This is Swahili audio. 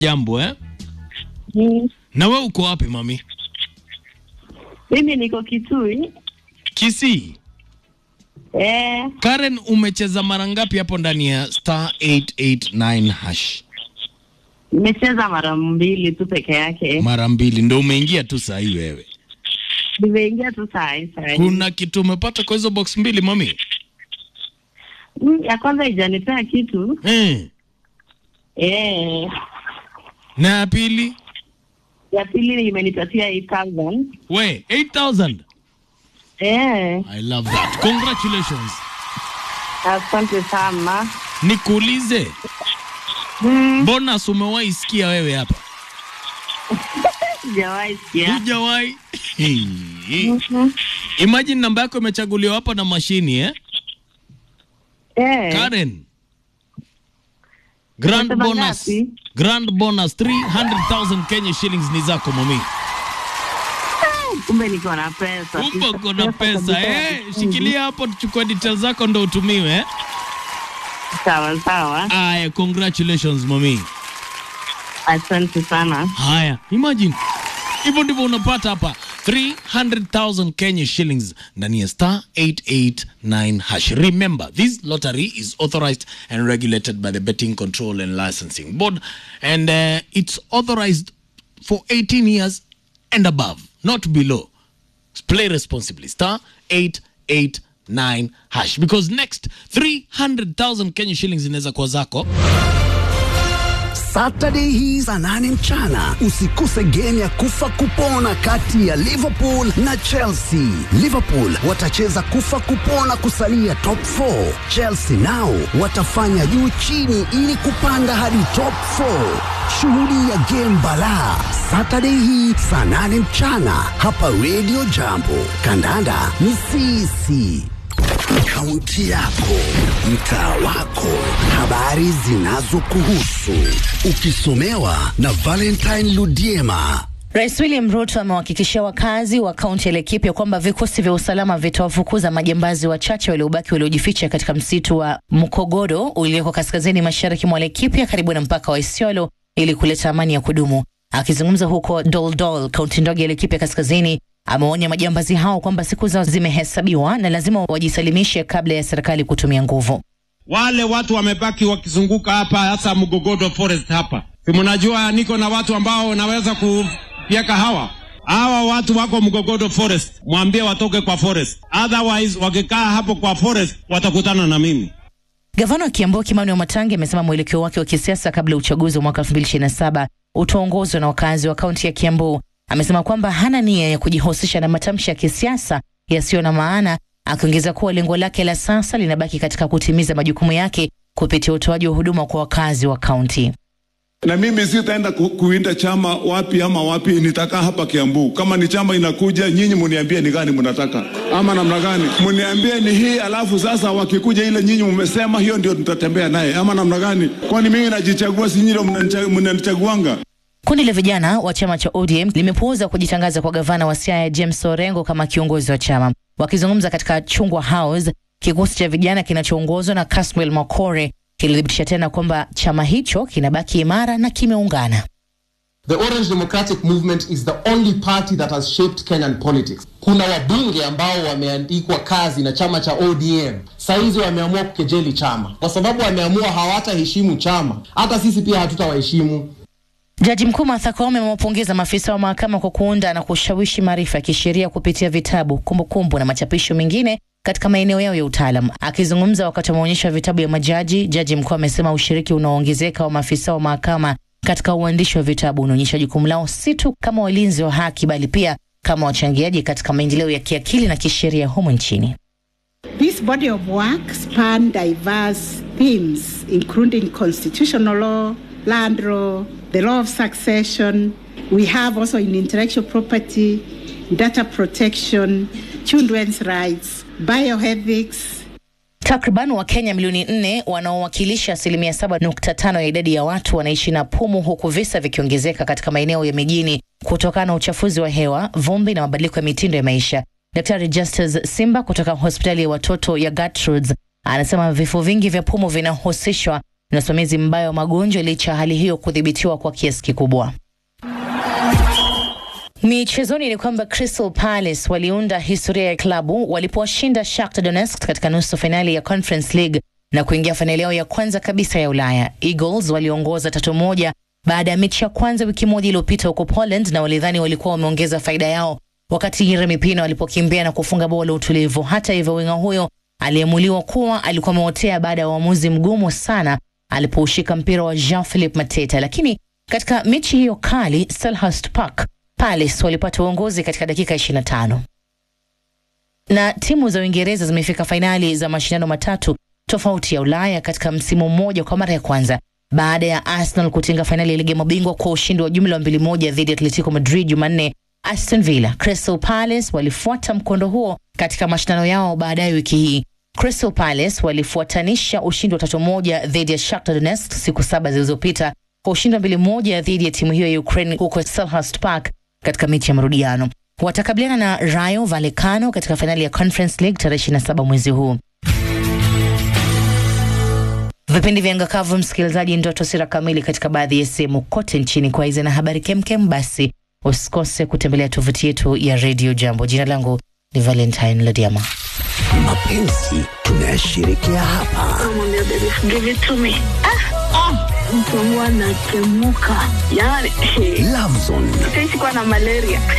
Jambo eh? Mm. Na we uko wapi mami? Mimi niko Kitui. Kisii. Eh, Karen, umecheza mara ngapi hapo ndani ya star 889 hash? nimecheza mara mbili tu peke yake. Mara mbili ndo umeingia tu saa hii wewe. Nimeingia tu saa hii saa hii. Kuna kitu umepata kwa hizo box mbili mami? Mm, ya kwanza ijanipea kitu. Eh. Eh, Na ya pili? ya pili imenipatia 8000. We, 8000. Eh, I love that. Congratulations. asante sana. Nikuulize, Mm, bonus umewahi sikia wewe hapa? sijawahi sikia. Hujawahi? Mhm. Imagine namba yako imechaguliwa hapa na mashini eh? Eh, Karen. Grand Unasema bonus. ngapi? Grand bonus 300,000 Kenya shillings ni zako mami. kumbe niko na pesa. Kumbe kuna pesa kabisa. eh? Shikilia hapo tuchukue details zako ndo utumiwe eh? Sawa sawa. Aya, congratulations mami. Asante sana. Haya, imagine hivyo ndivyo unapata hapa 300,000 Kenya shillings ndani ya star 889 hash. Remember, this lottery is authorized and regulated by the Betting Control and Licensing Board and uh, it's authorized for 18 years and above, not below. Play responsibly. Star 889 hash because next 300,000 Kenya shillings inaweza kuwa zako. Saturday hii saa nane mchana usikose game ya kufa kupona kati ya Liverpool na Chelsea. Liverpool watacheza kufa kupona kusalia top 4. Chelsea nao watafanya juu chini ili kupanda hadi top 4. Shughuli ya game balaa Saturday hii saa nane mchana hapa Radio Jambo. Kandanda ni sisi. Kaunti yako, mtaa wako, habari zinazokuhusu, ukisomewa na Valentine Ludiema. Rais William Ruto amewahakikishia wakazi wa kaunti ya Laikipia kwamba vikosi vya usalama vitawafukuza majambazi wachache waliobaki waliojificha katika msitu wa Mkogodo ulioko kaskazini mashariki mwa Laikipia karibu na mpaka wa Isiolo ili kuleta amani ya kudumu. Akizungumza huko Doldol, kaunti ndogo ya Laikipia kaskazini, ameonya majambazi hao kwamba siku zao zimehesabiwa na lazima wajisalimishe kabla ya serikali kutumia nguvu. wale watu wamebaki wakizunguka hapa hasa Mgogodo Forest hapa, si mnajua niko na watu ambao wanaweza kufyeka hawa hawa watu wako Mgogodo Forest, mwambie watoke kwa forest, otherwise wakikaa hapo kwa forest watakutana na mimi. Gavana wa Kiambu Kimani Wamatangi amesema mwelekeo wake wa kisiasa kabla ya uchaguzi wa mwaka 2027 utaongozwa na wakazi wa kaunti ya Kiambu. Amesema kwamba hana nia ya kujihusisha na matamshi ya kisiasa yasiyo na maana, akiongeza kuwa lengo lake la sasa linabaki katika kutimiza majukumu yake kupitia utoaji wa huduma kwa wakazi wa kaunti. na mimi sitaenda ku, kuinda chama wapi ama wapi, nitakaa hapa Kiambu. Kama ni chama inakuja, nyinyi muniambie ni gani mnataka ama namna gani, muniambie ni hii, alafu sasa wakikuja ile nyinyi mmesema hiyo ndio tutatembea naye ama namna gani? Kwani mimi najichagua, si nyinyi ndio mnanicha- mnanichaguanga? Kundi la vijana wa chama cha ODM limepuuza kujitangaza kwa gavana wa Siaya James Orengo kama kiongozi wa chama. Wakizungumza katika Chungwa House, kikosi cha vijana kinachoongozwa na Caswell Makore kilithibitisha tena kwamba chama hicho kinabaki imara na kimeungana. The Orange Democratic Movement is the only party that has shaped Kenyan politics. Kuna wabunge ambao wameandikwa kazi na chama cha ODM, saizi wameamua kukejeli chama kwa sababu wameamua hawataheshimu chama. Hata sisi pia hatutawaheshimu. Jaji mkuu Martha Koome amewapongeza maafisa wa mahakama kwa kuunda na kushawishi maarifa ya kisheria kupitia vitabu, kumbukumbu na machapisho mengine katika maeneo yao ya utaalam. Akizungumza wakati wa maonyesho ya vitabu ya majaji, jaji mkuu amesema ushiriki unaoongezeka wa maafisa wa mahakama katika uandishi wa vitabu unaonyesha jukumu lao si tu kama walinzi wa haki, bali pia kama wachangiaji katika maendeleo ya kiakili na kisheria humu nchini. This body of work span diverse themes, including constitutional law, land law, the law of succession. We have also in intellectual property, data protection, children's rights, bioethics, Takriban Wakenya milioni nne wanaowakilisha asilimia saba nukta tano ya idadi ya watu wanaishi na pumu, huku visa vikiongezeka katika maeneo ya mijini kutokana na uchafuzi wa hewa, vumbi na mabadiliko ya mitindo ya maisha. Daktari Justus Simba kutoka hospitali ya watoto ya Gertrudes anasema vifo vingi vya pumu vinahusishwa na usimamizi mbaya wa magonjwa, licha ya hali hiyo kudhibitiwa kwa kiasi kikubwa. Michezoni ni kwamba Crystal Palace waliunda historia ya klabu walipowashinda Shakhtar Donetsk katika nusu fainali ya Conference League na kuingia fainali yao ya kwanza kabisa ya Ulaya. Eagles waliongoza tatu moja baada ya mechi ya kwanza wiki moja iliyopita huko Poland, na walidhani walikuwa wameongeza faida yao wakati Yeremi Pino alipokimbia na kufunga bao la utulivu. Hata hivyo, winga huyo aliamuliwa kuwa alikuwa ameotea baada ya uamuzi mgumu sana alipoushika mpira wa Jean-Philippe Mateta, lakini katika mechi hiyo kali Selhurst Park Palace walipata uongozi katika dakika 25. Na timu za Uingereza zimefika fainali za mashindano matatu tofauti ya Ulaya katika msimu mmoja kwa mara ya kwanza baada ya Arsenal kutinga fainali ya ligi ya mabingwa kwa ushindi wa jumla wa mbili moja dhidi ya Atletico Madrid Jumanne. Aston Villa, Crystal Palace walifuata mkondo huo katika mashindano yao baadaye wiki hii. Crystal Palace walifuatanisha ushindi wa tatu moja dhidi ya Shakhtar Donetsk siku saba zilizopita kwa ushindi wa mbili moja dhidi ya timu hiyo ya Ukraine huko Selhurst Park katika mechi ya marudiano. Watakabiliana na Rayo Vallecano katika fainali ya Conference League tarehe 27 mwezi huu. Vipindi vya ngakavu, msikilizaji, ndio taswira kamili katika baadhi ya sehemu kote nchini. Kwa hizi na habari kemkem, basi usikose kutembelea tovuti yetu ya Radio Jambo. Jina langu ni Valentine Lodiama. Mapenzi tunayashirikia hapa. Namwambia baby, give it to me. Ah, ah, mtu wangu anatemuka yani Love Zone sikuwa na malaria